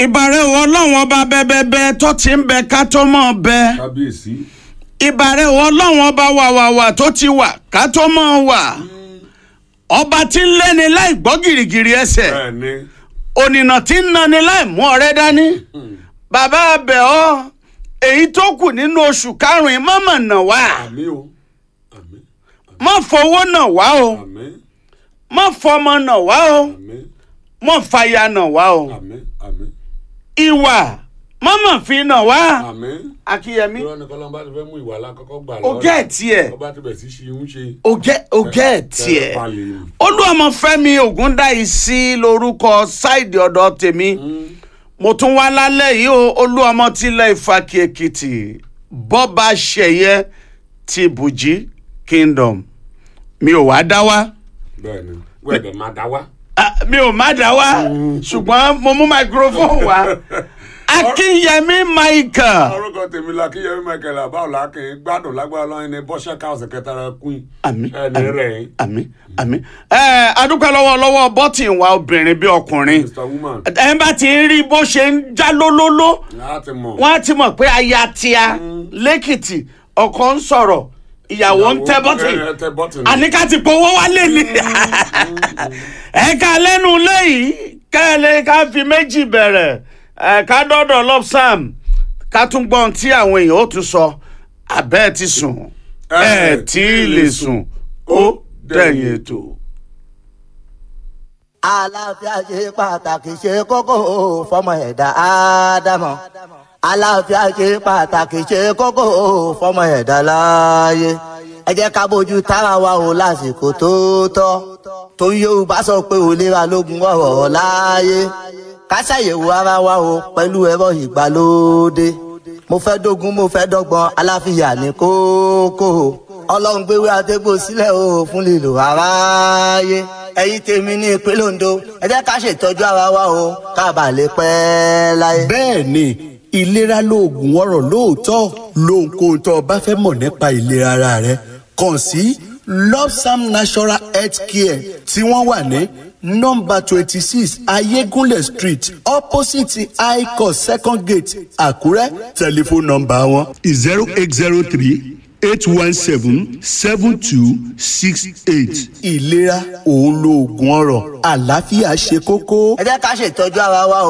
ìbàrẹ̀ wọ ọlọ́run ọba bẹ́ẹ̀bẹ́ẹ́ tó ti ń bẹ ká tó mọ̀ bẹ́ẹ̀ kábíyèsí ìbàrẹ̀ wọ ọlọ́run ọba wàwàwà tó ti wà ká tó mọ̀ wà ọba tí ń lẹ́ni láì gbọ́ gìrìgìrì ẹsẹ̀ bẹ́ẹ̀ ni ònìnà tí ń nani láì mú ọ̀rẹ́ dání bàbá abẹ ọ èyí tó kù nínú oṣù karùn-ún mọ̀mọ̀ nà wá àmì o àmì má fowó nà wá o àmì má fọmọ nà wá o àmì má fàyà nà wá o àmì àmì ìwà mọ̀mọ̀ fi nà wá àmì. akíyẹmí irọ́ ni kọ́lọ́mbà ti fẹ́ mú ìwà alákọ̀ọ́kọ́ gbà ogẹ́ ẹ̀ tiẹ̀ ọba ti bẹ̀ sí ṣe ń ṣe. ogẹ́ ogẹ́ ẹ̀ tiẹ̀ palẹ̀ ni. olúọmọfẹ́mi ògúndáìsí lórúkọ ṣáìdì ọ̀dọ̀ tèmi mo tún wá lálẹ́ yìí o olúọmọ tilẹ̀ ìfàkì èkìtì bọ́ba ṣẹ̀yẹ ti bùjí kingdom mi ò wá dá wá bẹ́ẹ̀ ni wẹ́ẹ̀dẹ̀ máa dá wá. Ah, mi ò má dá wá ṣùgbọ́n mo mú microphone wá akínyẹmí michael orúkọ tèmi la kíyẹmí michael abáwọlá kì í gbádùn lágbára lọ́yìn ní bọ́ṣẹ́ káwọ̀sì kẹtàrà queen. àmì ẹni rẹ̀ yín àmì àmì ẹ adúpẹ́ lọ́wọ́ lọ́wọ́ bọ́tìn wa obìnrin bí ọkùnrin mr woman ẹ bá ti ń rí bó ṣe ń já lólóló láti mọ̀. wọ́n á ti mọ̀ pé aya tíá lẹ́kìtì ọkọ ń sọ̀rọ̀ ìyàwó ń tẹ́ bọ́tìn ẹ tẹ bọ́tìn. àníká ti powó wálé ni ẹ̀ka lẹ́nu lẹ́yìn kẹ́lẹ́ ká fi méjì bẹ̀rẹ̀ ẹ̀ka dọ́dọ̀ lọ́psàm ká tún gbọ́n tí àwọn èèyàn ó tún sọ abẹ́ ẹ̀ ti sùn ẹ̀ tí ì lè sùn ó dẹ̀yìn ètò. àlàáfíà ṣe pàtàkì ṣe kókó fọmọ ẹ̀dá ádámọ̀ àlàáfíà ṣe pàtàkì ṣe kókó fọmọ ẹ̀dá láàyè ẹ jẹ́ ká bójú tára wa o lásìkò tó tọ́ torí yorùbá sọ pé òlera lógun ọ̀rọ̀ láàyè ká ṣàyẹ̀wò ara wa o pẹ̀lú ẹ̀rọ ìgbàlódé mo fẹ́ dógún mo fẹ́ dọ́gbọ́n aláfíà ní kókó ọlọ́run gbéwé àtẹ́gbò sílẹ̀ o fún lílo aráyé ẹ̀yin tèmi ní ìpínlẹ̀ ondo ẹ jẹ́ ká ṣètọ́jú ara wa o ká bàa lè pẹ́ láyé. bẹ́ẹ̀ ni ìlera lóògùn ọ̀rọ̀ lóòótọ́ lóhunkóhun tó o bá fẹ́ mọ̀ nípa ìlera ara rẹ kàn sí lopsam natural health care tí wọ́n wà ní nọ́mbà twenty six ayégúnlẹ̀ street opposite icos second gate àkúrẹ́ tẹlifóònù nọ́mbà wọn zero eight zero three eight one seven seven two six eight. ìlera òun lóògùn ọ̀rọ̀ àlàáfíà ṣe kókó. ẹ jẹ́ ká ṣètọ́jú ara wa o